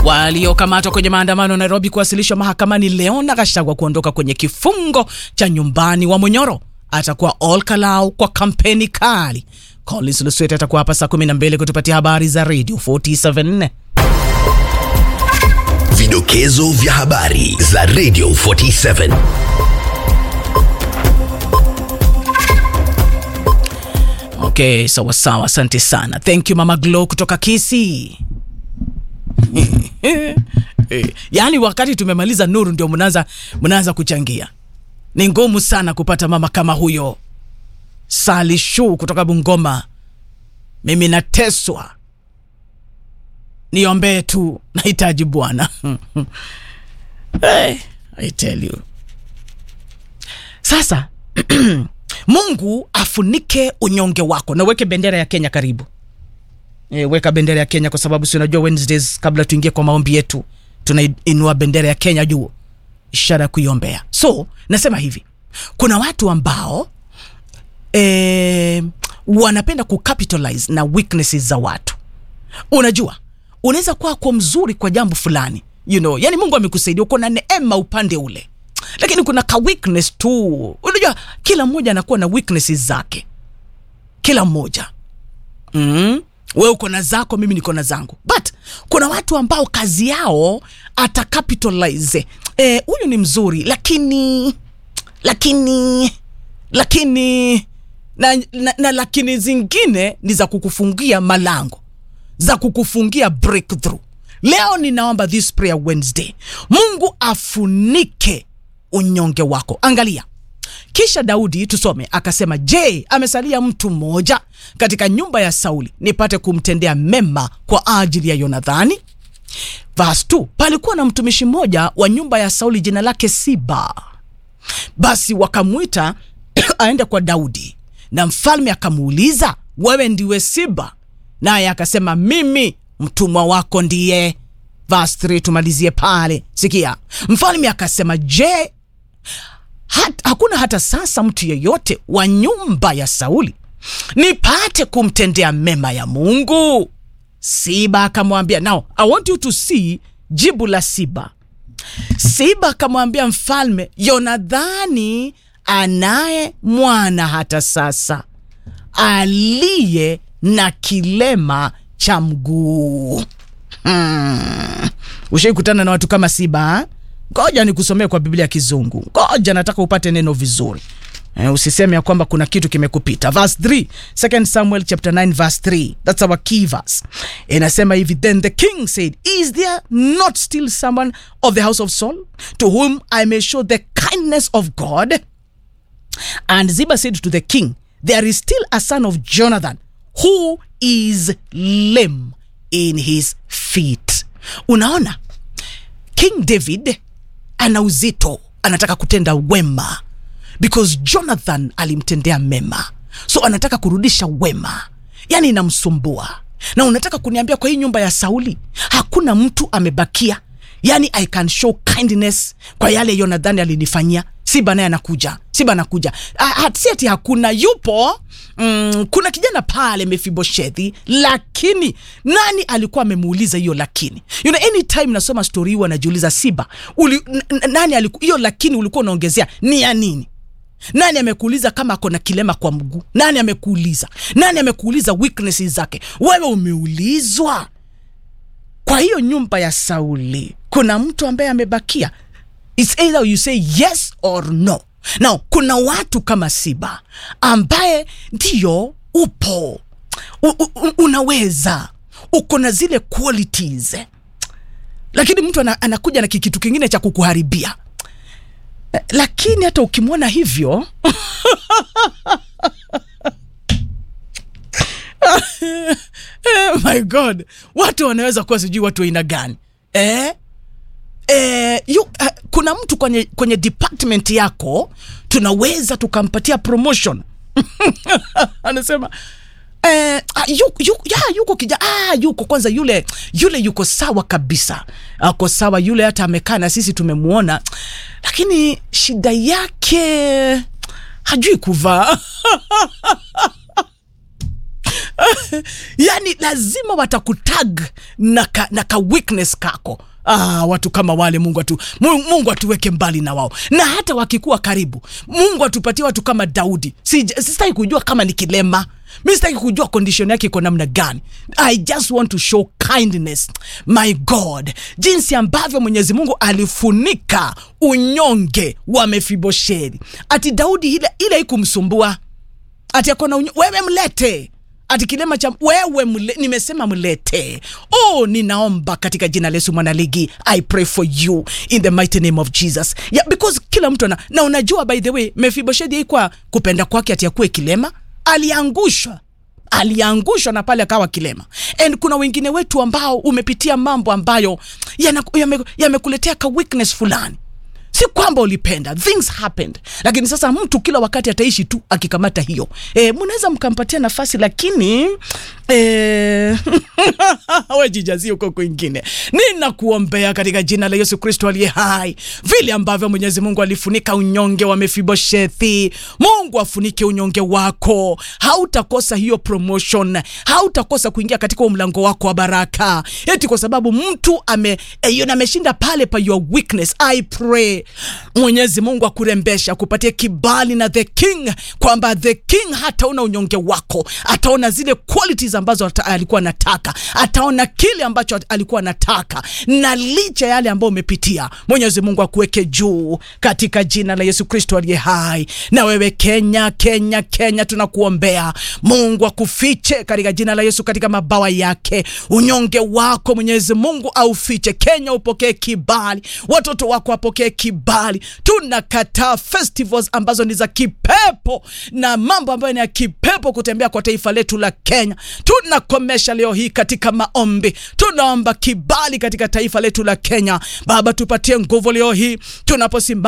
waliokamatwa kwenye maandamano Nairobi kuwasilishwa mahakamani leo na Gachagua kuondoka kwenye kifungo cha nyumbani wa Munyoro atakuwa Olkalau kwa kampeni kali. Collins Luswet atakuwa hapa saa 12 kutupatia habari za Radio 474. Vidokezo vya habari za Radio 47. Okay, sawa sawa, asante sana. Thank you Mama Glow kutoka Kisii. Yaani wakati tumemaliza nuru ndio mnaanza mnaanza kuchangia. Ni ngumu sana kupata mama kama huyo. Sali Shu kutoka Bungoma. Mimi nateswa. Niombee tu, nahitaji Bwana. hey, I tell you. Sasa Mungu afunike unyonge wako na uweke bendera ya Kenya karibu. E, weka bendera ya Kenya kwa sababu si unajua Wednesdays kabla tuingie kwa maombi yetu tunainua bendera ya Kenya juu, ishara ya kuiombea. So nasema hivi, kuna watu ambao e, wanapenda kucapitalize na weaknesses za watu. Unajua, unaweza kuwa kwa mzuri kwa jambo fulani you know, yani Mungu amekusaidia uko na neema upande ule, lakini kuna ka weakness tu. Unajua, kila mmoja anakuwa na weaknesses zake, kila mmoja mm. We uko na zako, mimi niko na zangu, but kuna watu ambao kazi yao atacapitalize huyu e, ni mzuri lakini lakini lakini na, na, na lakini zingine ni za kukufungia malango za kukufungia breakthrough. Leo ninaomba this prayer Wednesday, Mungu afunike unyonge wako. Angalia kisha Daudi tusome akasema, je, amesalia mtu mmoja katika nyumba ya Sauli nipate kumtendea mema kwa ajili ya Yonathani? Verse 2, palikuwa na mtumishi mmoja wa nyumba ya Sauli jina lake Siba. Basi wakamwita aende kwa Daudi, na mfalme akamuuliza, wewe ndiwe Siba? Naye akasema, mimi mtumwa wako ndiye. Verse 3, tumalizie pale. Sikia, mfalme akasema, je Hat, hakuna hata sasa mtu yeyote wa nyumba ya Sauli nipate kumtendea mema ya Mungu? Siba akamwambia, now I want you to see jibu la Siba. Siba akamwambia mfalme, Yonathani anaye mwana hata sasa aliye na kilema cha mguu. Hmm. Ushaikutana na watu kama Siba ha? Ngoja nikusomee kwa Biblia ya Kizungu. Ngoja nataka upate neno vizuri. Eh, usiseme ya kwamba kuna kitu kimekupita. Verse 3, 2 Samuel chapter 9 verse 3. That's our key verse. Inasema hivi, then the king said, is there not still someone of the house of Saul to whom I may show the kindness of God? And Ziba said to the king, there is still a son of Jonathan who is lame in his feet. Unaona? King David ana uzito, anataka kutenda wema because Jonathan alimtendea mema, so anataka kurudisha wema, yani inamsumbua. Na unataka kuniambia kwa hii nyumba ya Sauli hakuna mtu amebakia? Yani I can show kindness kwa yale Jonathan alinifanyia. Siba naye anakuja, Siba anakuja, si ati hakuna, yupo Mm, kuna kijana pale Mefiboshethi, lakini nani alikuwa amemuuliza hiyo? Lakini you know, anytime nasoma story hii anajiuliza Siba uli, nani alikuwa hiyo, lakini ulikuwa unaongezea ni ya nini? Nani amekuuliza kama ako na kilema kwa mguu? Nani amekuuliza? Nani amekuuliza weaknesses zake? Wewe umeulizwa. Kwa hiyo nyumba ya Sauli kuna mtu ambaye amebakia, it's either you say yes or no. Now, kuna watu kama Siba ambaye ndiyo upo u, u, unaweza uko na zile qualities, lakini mtu anakuja na kikitu kingine cha kukuharibia. Lakini hata ukimwona hivyo my God, watu wanaweza kuwa sijui watu aina gani eh? Eh, yu, uh, kuna mtu kwenye, kwenye department yako tunaweza tukampatia promotion anasema eh, yuko, yuko, ya, yuko kija ah, yuko kwanza yule yule yuko sawa kabisa, ako sawa yule, hata amekaa na sisi tumemwona, lakini shida yake hajui kuvaa yani lazima watakutag na ka, na ka weakness kako Ah, watu kama wale Mungu atu, Mungu, Mungu atuweke mbali na wao, na hata wakikuwa karibu, Mungu atupatie watu kama Daudi. Si, sitaki kujua kama ni kilema, mi sitaki kujua condition yake iko namna gani. I just want to show kindness, my God, jinsi ambavyo Mwenyezi Mungu alifunika unyonge wa Mefibosheti. Ati Daudi ile ile ikumsumbua ati akona unyo, wewe mlete ati kilema cha wewe mle, nimesema mlete. Oh, ninaomba katika jina la Yesu mwanaligi, I pray for you in the mighty name of Jesus. Yeah, because kila mtu ana na unajua, by the way, Mephibosheth haikuwa kupenda kwake ati akuwe kilema, aliangushwa aliangushwa na pale akawa kilema. And kuna wengine wetu ambao umepitia mambo ambayo yamekuletea yame ka weakness fulani si kwamba ulipenda things happened lakini sasa mtu kila wakati ataishi tu akikamata hiyo e, mnaweza mkampatia nafasi lakini e, we jijazie huko kwingine ninakuombea katika jina la yesu kristo aliye hai vile ambavyo mwenyezi mungu alifunika unyonge wa mefiboshethi mungu afunike unyonge wako hautakosa hiyo promotion hautakosa kuingia katika mlango wako wa baraka eti kwa sababu mtu ame e, ameshinda pale pa your weakness i pray mwenyezi mungu akurembesha akupatie kibali na the king kwamba the king hataona unyonge wako ataona zile qualities ambazo ata, alikuwa anataka ataona kile ambacho alikuwa anataka na licha yale ambayo umepitia mwenyezi mungu akuweke juu katika jina la yesu kristo aliye hai na wewe kenya kenya kenya tunakuombea mungu akufiche katika jina la yesu katika mabawa yake unyonge wako mwenyezi mungu aufiche kenya upokee kibali watoto wako wapokee kibali tunakataa festivals ambazo ni za kipepo na mambo ambayo ni ya kipepo kutembea kwa taifa letu la kenya tunakomesha leo hii katika maombi tunaomba kibali katika taifa letu la kenya baba tupatie nguvu leo hii tunaposimama